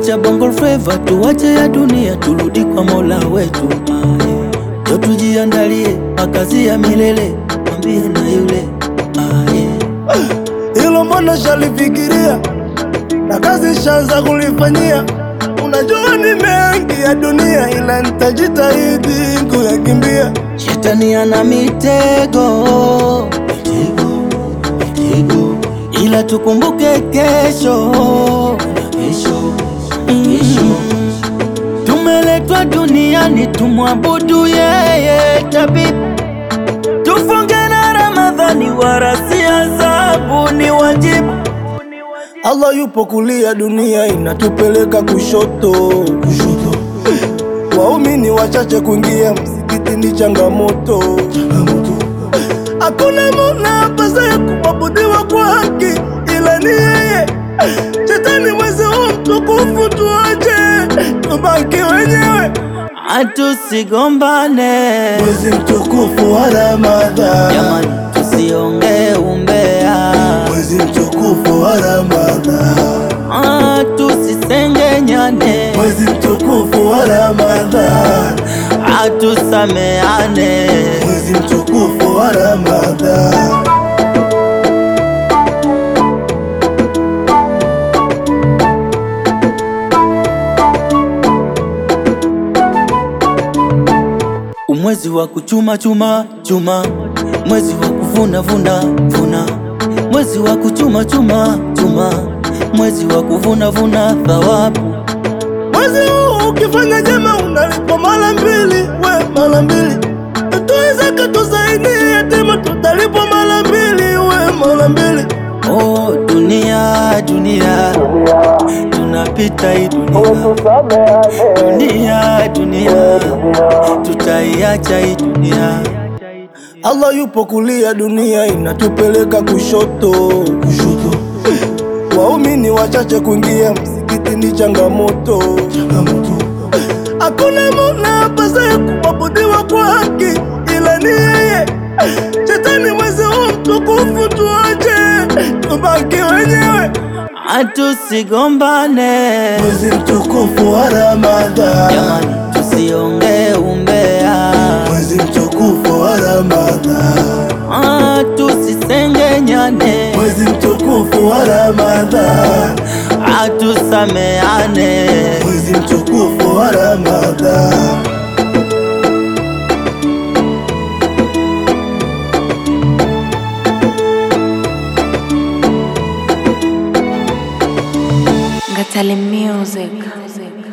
Acha bongo flava, tuwache ya dunia, turudi kwa mola wetu. Aye. Njo tujiandalie makazi ya milele, mwambie na yule aye. Hilo mbona shalifikiria na kazi shanza kulifanyia. Unajua ni mengi ya dunia, ila nitajitahidi kuyakimbia. Shetani ana mitego, mitego, mitego, ila tukumbuke kesho, kesho, kesho. Tumeletwa duniani tumwabudu yeye tabibu, tufunge na Ramadhani, wala si adhabu, ni wajibu. Allah yupo kulia, dunia inatupeleka kushoto, kushoto. Waumini wachache kuingia msikiti ni changamoto, changamoto. Hakuna mola apasaye kuabudiwa kwa haki ila ni yeye. Shetani mwezi huu mtukufu, tuache tubaki wenyewe. Atusigombane Mwezi mtukufu wa Ramadhani, jamani, tusiongee umbea, mwezi mtukufu wa Ramadhani, Ah, tusisengenyane, mwezi mtukufu wa Ramadhani, atusameane. mwezi mtukufu wa Ramadhani. Umwezi wa kuchuma chuma chuma, mwezi wa kuvuna vuna vuna, mwezi wa kuchuma chuma chuma, mwezi wa kuvuna vuna thawabu. Mwezi huu ukifanya jema unalipwa mara mbili, we mara mbili. Tutoe zaka tusaidie yatima, tutalipwa mara mbili, we mara mbili. Oh, dunia dunia, tunapita hii dunia, dunia dunia, tutaiacha hii dunia. Allah yupo kulia, dunia inatupeleka kushoto, kushoto. Waumini wachache kuingia msikiti ni changamoto, changamoto. Hakuna mola apasaye kuabudiwa kwa haki ila ni yeye. Shetani mwezi huu mtukufu, tuache tubaki wenyewe. Atusigombane Mwezi mtukufu wa Ramadhani, jamani, tusiongee umbea, mwezi mtukufu wa Ramadhani, Ah, tusisengenyane, mwezi mtukufu wa Ramadhani, atusameane. mwezi mtukufu wa Ramadhani. Ngatale Music.